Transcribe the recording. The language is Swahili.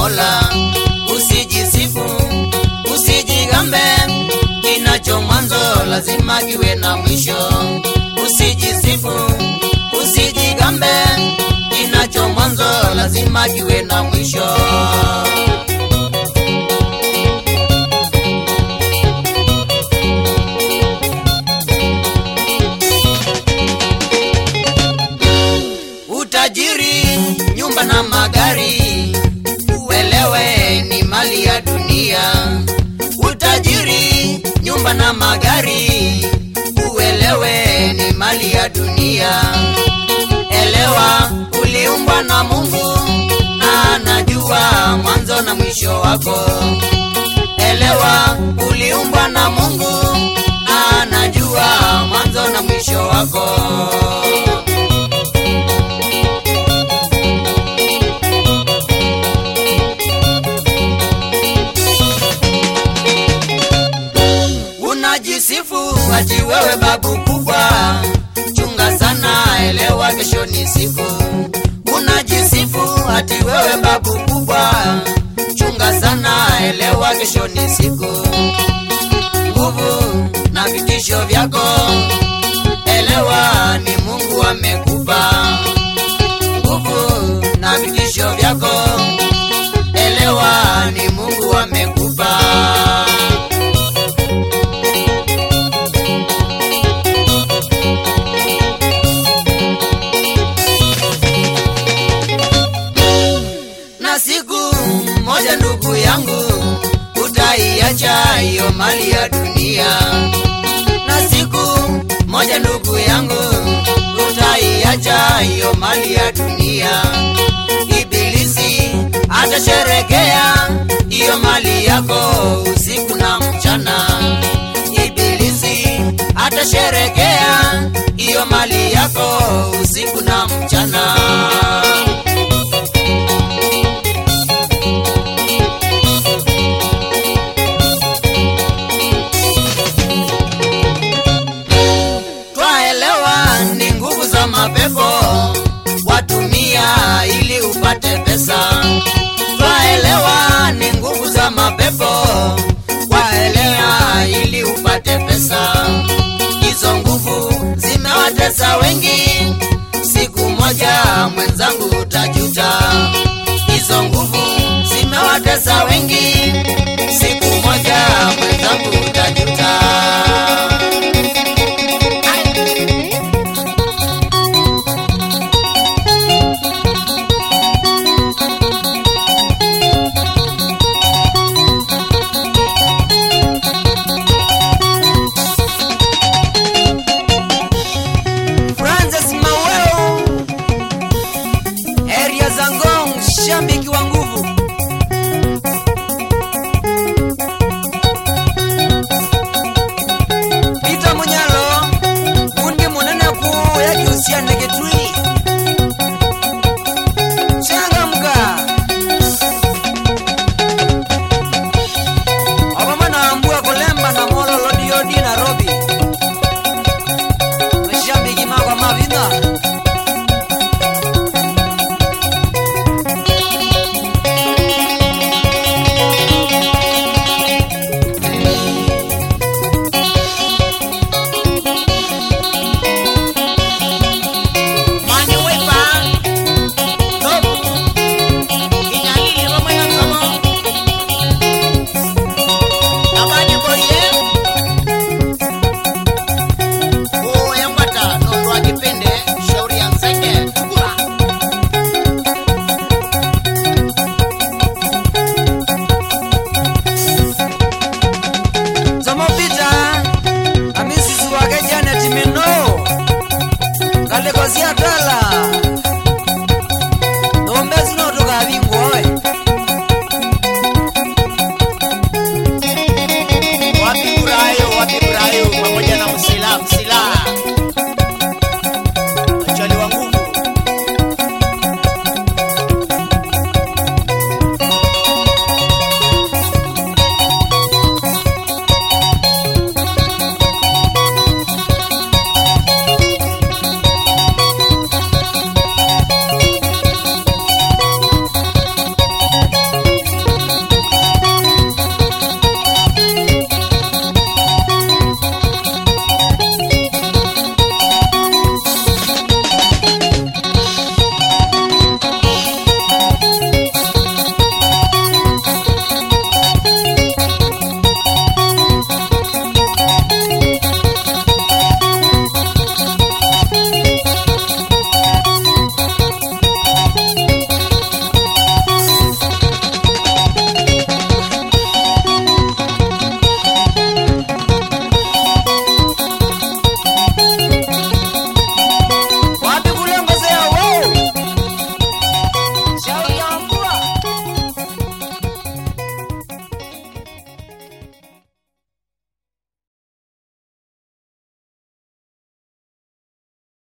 Mola. Usijisifu, usijigambe, kinacho mwanzo lazima kiwe na mwisho. Usijisifu, usijigambe, kinacho mwanzo lazima kiwe na mwisho. Utajiri, nyumba na magari, uelewe ni mali ya dunia. Utajiri, nyumba na magari, uelewe ni mali ya dunia. Elewa uliumbwa na Mungu na anajua mwanzo na mwisho wako. Elewa uliumbwa na Mungu na anajua mwanzo na mwisho wako. Unajisifu ati wewe babu kubwa, chunga sana, elewa kesho ni siku. Unajisifu ati wewe babu kubwa, chunga sana, elewa kesho ni siku. Nguvu na vitisho vyako, elewa ni Mungu amekupa. Nguvu na vitisho vyako, elewa ni Mungu amekupa. na siku moja ndugu yangu utaiacha hiyo mali ya dunia na siku moja ndugu yangu utaiacha hiyo mali ya dunia ibilisi atasherekea hiyo mali yako usiku na mchana ibilisi atasherekea hiyo mali yako usiku na mchana twaelewa ni nguvu za mapepo watumia ili upate pesa twaelewa ni nguvu za mapepo waelea ili upate pesa hizo nguvu zimewatesa wengi siku moja mwenzangu utajuta hizo nguvu zimewatesa wengi siku moja mwenzangu utajuta Francis Maweo, area za Ngong, shabiki wa nguvu.